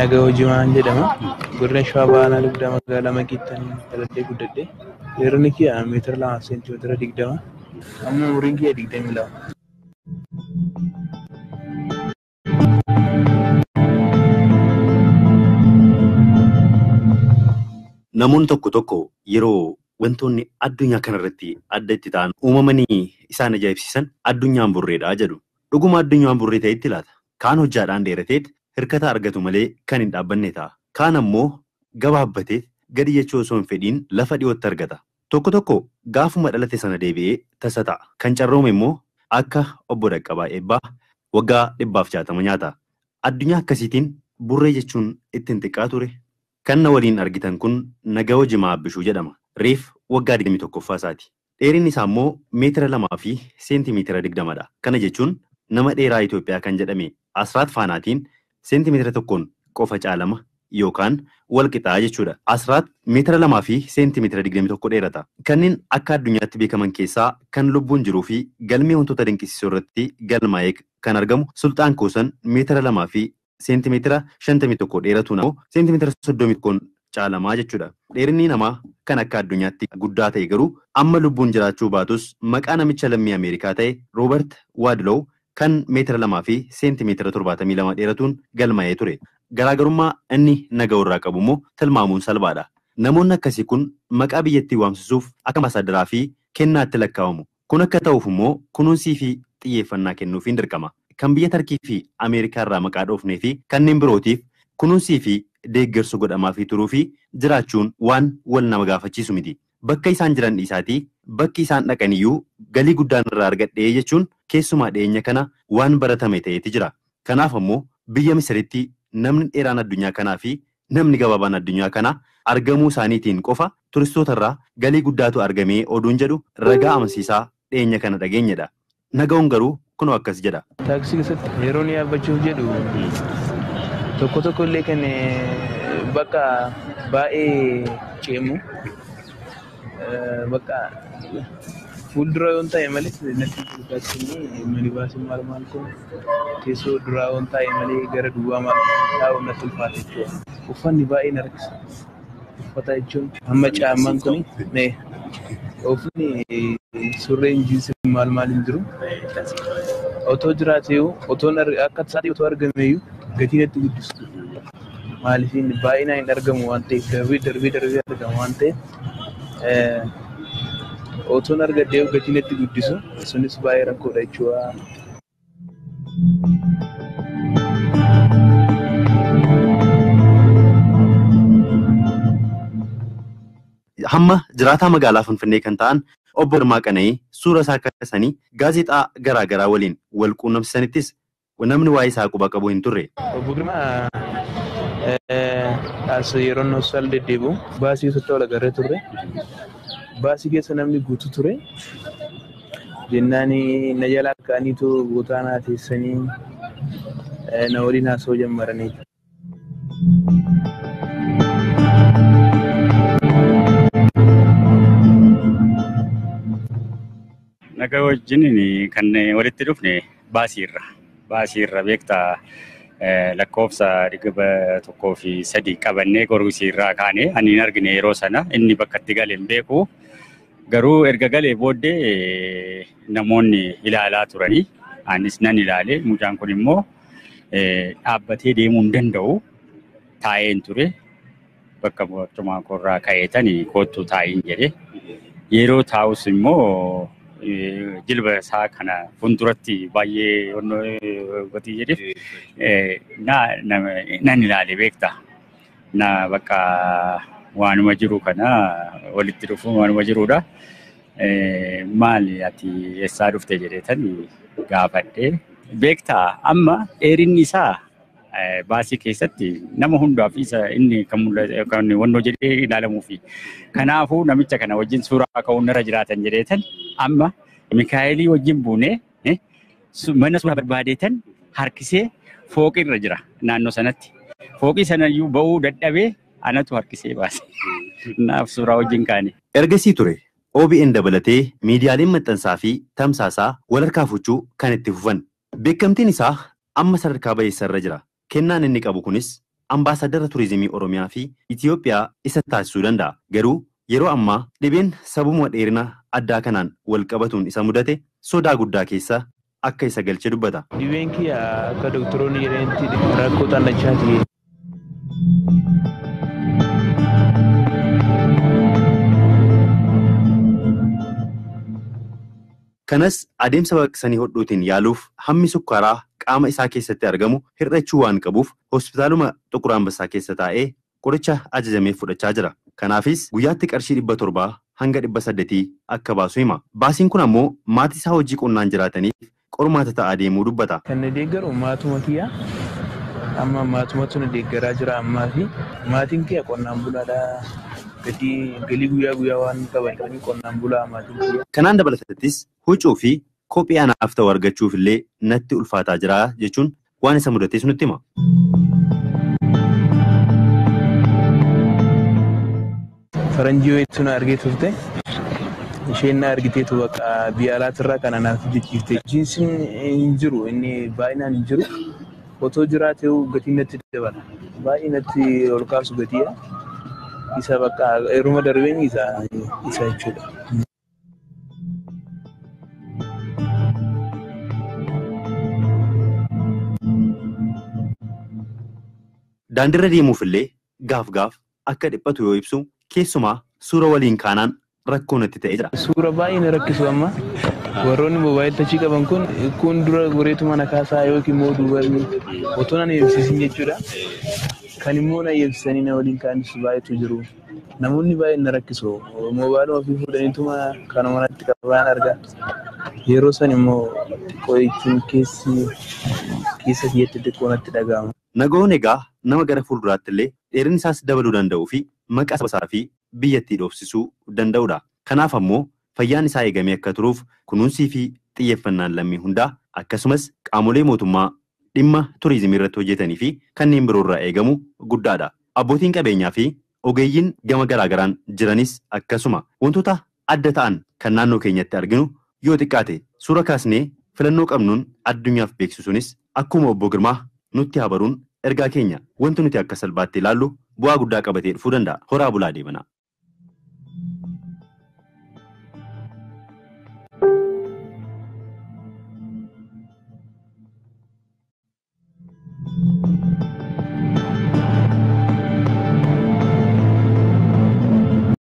nagaa hojimaan jedhama. Godina Shawaa Baanaa Dugdaa magaalaa Makiittanii dhaladhee guddadhe. Dheerinni kiyya meetira lamaa fi seentimeetira digdama. Amma umriin kiyya digdamii lama. Namoonni tokko tokko yeroo wantoonni addunyaa kanarratti adda itti ta'an uumamanii isaan ajaa'ibsiisan addunyaan burreedhaa jedhu. Dhuguma addunyaan burree ta'etti laata? Kaan hojjaadhaan dheerateet hirkata argatu malee kan hin dhaabbanne ta'a. Kaan ammoo gabaabbatee gadi jechuu osoo hin fedhiin lafa dhiyootti argata. Tokko tokko gaafuma dhalate sana deebi'ee tasa ta'a. Kan carroome immoo akka obbo Dhaqqabaa Eebbaa waggaa dhibbaaf jaatama nyaata. Addunyaa akkasiitiin burree jechuun ittiin xiqqaa ture. Kan na waliin argitan kun Nagahoo Jimaa Abbishuu jedhama. Reef waggaa 21ffaa isaati. Dheerinni isaa immoo meetira lamaa fi seentimeetira digdamadha. Kana jechuun nama dheeraa Itoophiyaa kan jedhame Asraat Faanaatiin seentimeetira tokkoon qofa caalama yookaan wal qixaa jechuudha. Asraat meetira lamaa fi seentimeetira digdami tokko dheerata. Kanneen akka addunyaatti beekaman keessaa kan lubbuun jiruu fi galmee wantoota dinqisiisoo irratti galmaa'ee kan argamu Sultaan Koosan meetira lamaa fi seentimeetira shantamii tokko dheeratu namoo seentimeetira soddomii tokkoon caalamaa jechuudha. Dheerinni namaa kan akka addunyaatti guddaa ta'e garuu amma lubbuun jiraachuu baatus maqaa namicha lammii Ameerikaa ta'e Roobert Waadlow kan meetira lamaa fi seentimeetira torbaatamii lama dheeratuun galmaa'ee ture. Garaagarummaa inni Nagahoo irraa qabu immoo tilmaamuun salphaadha. Namoonni akkasii kun maqaa biyyattii waamsisuuf akka ambaasadaraa fi kennaatti lakkaa'amu. Kun akka ta'uuf immoo kunuunsii fi xiyyeeffannaa kennuufiin dirqama. Kan biyya Tarkii fi Ameerikaa irraa maqaa dhoofnee fi kanneen birootiif kunuunsii fi deeggarsa godhamaa fi turuu fi jiraachuun waan wal nama gaafachiisu miti. Bakka isaan jiran dhiisaatii bakki isaan dhaqan iyyuu galii guddaan irraa argadhee jechuun keessumaa dhiyeenya kana waan baratame ta'eeti jira. Kanaaf ammoo biyya Misiritti namni dheeraan addunyaa kanaa fi namni gabaabaan addunyaa kanaa argamuu isaaniitiin qofa turistoota irraa galii guddaatu argamee oduun jedhu ragaa amansiisaa dhiyeenya kana dhageenyedha. Nagahuun garuu kunoo akkas jedha. Taaksii keessatti yeroo inni yaabbachuuf jedhu tokko tokko illee kan bakka baay'ee ceemu bakka fuuldura yoon ta'e malee natti taaksiin minibaasiin maal maal kun teessoo duraa yoon ta'e malee gara duwwaa maal taa'u natti ulfaata jechuudha. Uffanni baay'ee na rakkisa. Uffata jechuun amma caammaan kun uffanni surreen jiinsi maal maal hin jiru. Otoo jiraateyyuu otoo akka isaatti otoo argameyyuu gatii natti guddistu. Maaliif baay'inaan hin argamu waan ta'eef darbee darbee darbee argama waan ta'eef otoon argadhee gatii natti guddisu sunis baay'ee rakkoodha jechuudha. Hamma jiraataa magaalaa Finfinnee kan ta'an obbo Girmaa Qana'ii suura isaa kaasanii gaazexaa garaa garaa waliin wal quunnamsisanittis namni waa'ee isaa quba qabu hin turre. Obbo Girmaa as yeroo inni hospitaala deddeebi'u baasii keessatti wal agarree turre. Baasii keessa namni guutuu ture. Jennaan na jalaa ka'aniitu bootaa naa teessanii na waliin haasa'uu jalqabanii. Nagaa wajjin kan walitti dhufne baasiirra. Baasiirra beektaa lakkoofsa dhibba tokkoo fi sadii qabannee gorgisiirraa kaane ani hin argine yeroo sana inni bakka itti gale hin beeku. Garuu erga galee booddee namoonni ilaalaa turanii anis nan ilaale mucaan kun immoo dhaabbatee deemuu hin danda'u taa'een ture bakka barcumaa koorraa ka'eetanii koottuu taa'iin jedhe yeroo taa'us immoo jilba isaa kana fuulduratti baay'ee gatii jedheef nan ilaale beekta. Na bakka waanuma jiru kana walitti dhufuun waanuma jirudha. Maali ati eessaa dhufte jedheetan gaafadhe. Beektaa amma dheerinni isaa baasii keessatti nama hundaaf isa inni kan wannoo jedhee ilaalamuu fi kanaafuu namicha kana wajjin suuraa ka'uun irra jiraatan jedheetan amma Mikaa'elii wajjin buunee mana suuraa barbaadeetan harkisee fooqii irra jira naannoo sanatti. Fooqii sanayyuu ba'uu dadhabee anatu harkisee baase. Naaf suuraa wajjin kaane. Ergasii ture OBN dabalatee miidiyaaleen maxxansaa fi tamsaasaa wal harkaa fuchuu kan itti fufan. Beekamtiin isaa amma sadarkaa bayeessa irra jira. Kennaan inni qabu kunis ambaasadara turizimii Oromiyaa fi Itiyoophiyaa isa taasisuu danda'a. Garuu yeroo ammaa dhibeen sababuma dheerina addaa kanaan wal qabatuun isa mudate sodaa guddaa keessa akka isa galche dubbata. Dhibeen kiyya akka doktoroonni jedhanitti rakkoo xannachaati. Kanas adeemsa baqaqsanii hodhuutiin yaaluuf hammi sukkaaraa qaama isaa keessatti argamu hir'achuu waan qabuuf hospitaaluma Xuqur Ambassaa keessa taa'ee qoricha ajajamee fudhachaa jira. Kanaafis guyyaatti qarshii dhibba torbaa hanga dhibba saddeetii akka baasu hima. Baasiin kun ammoo maatii isaa hojii qonnaan jiraataniif qormaata ta'aa deemuu dubbata. Kan na deeggaru maatuma kiyya. Amma maatumatu na deeggaraa jira ammaa fi maatiin kiyya qonnaan bulaadha. Gatii galii guyyaa guyyaa waan qabatanii qonnaan bulaa maatiin kiyya. Kanaan dabalatattis huccuu fi kophee anaaf ta'u argachuuf illee natti ulfaataa jira jechuun waan isa mudates nutti hima. Faranjii wayiitu na argee turte. Isheen na argiteetu bakka biyya alaatirraa kan anaaf jijjiirte. Jiinsiin hin jiru inni baay'inaan hin jiru. Otoo jiraatee gatiin natti dabala. Baay'ee natti ol kaasu gatiidha. Isa bakka yeruma darbeen isa isa jechuudha. Daandiirra deemuuf illee gaaf gaaf akka dhiphatu yoo ibsu keessumaa suura waliin kaanaan rakkoo natti ta'ee jira. Suura baay'ee na rakkisu amma. Warroonni moobaayil tachii qaban kun kun dura goreetu mana kaasaa yookiin immoo duubarni otoo na eebsisin jechuudha. Kan immoo na eebsisanii na waliin kaanis baay'eetu jiru. Namoonni baay'een na rakkisu. Moobaayiluma ofii fuudhaniituma kanuma natti qabaan argaa. Yeroo san immoo xiqqoo jechuun keessi keessa kiyyatti xiqqoo natti dhaga'ama. Nagaoon egaa nama gara fuulduraatti illee dheerinni isaas dabaluu danda'uu fi maqaa isaa fi biyyattii dhoofsisuu danda'udha. Kanaaf ammoo fayyaan isaa eegamee akka turuuf kunuunsii fi xiyyeeffannaan lammii hundaa akkasumas qaamolee mootummaa dhimma turizimii irratti hojjetanii fi kanneen biroo irraa eegamu guddaadha. Abbootiin qabeenyaa fi ogeeyyiin gama garaagaraan jiranis akkasuma wantoota adda ta'an kan naannoo keenyatti arginu yoo xiqqaate suura kaasnee filannoo qabnuun addunyaaf beeksisuunis akkuma obbo Girmaa nutti habaruun ergaa keenya wanti nuti akka salphaatti ilaallu bu'aa guddaa qabatee dhufuu danda'a. Horaa bulaa deemanaa.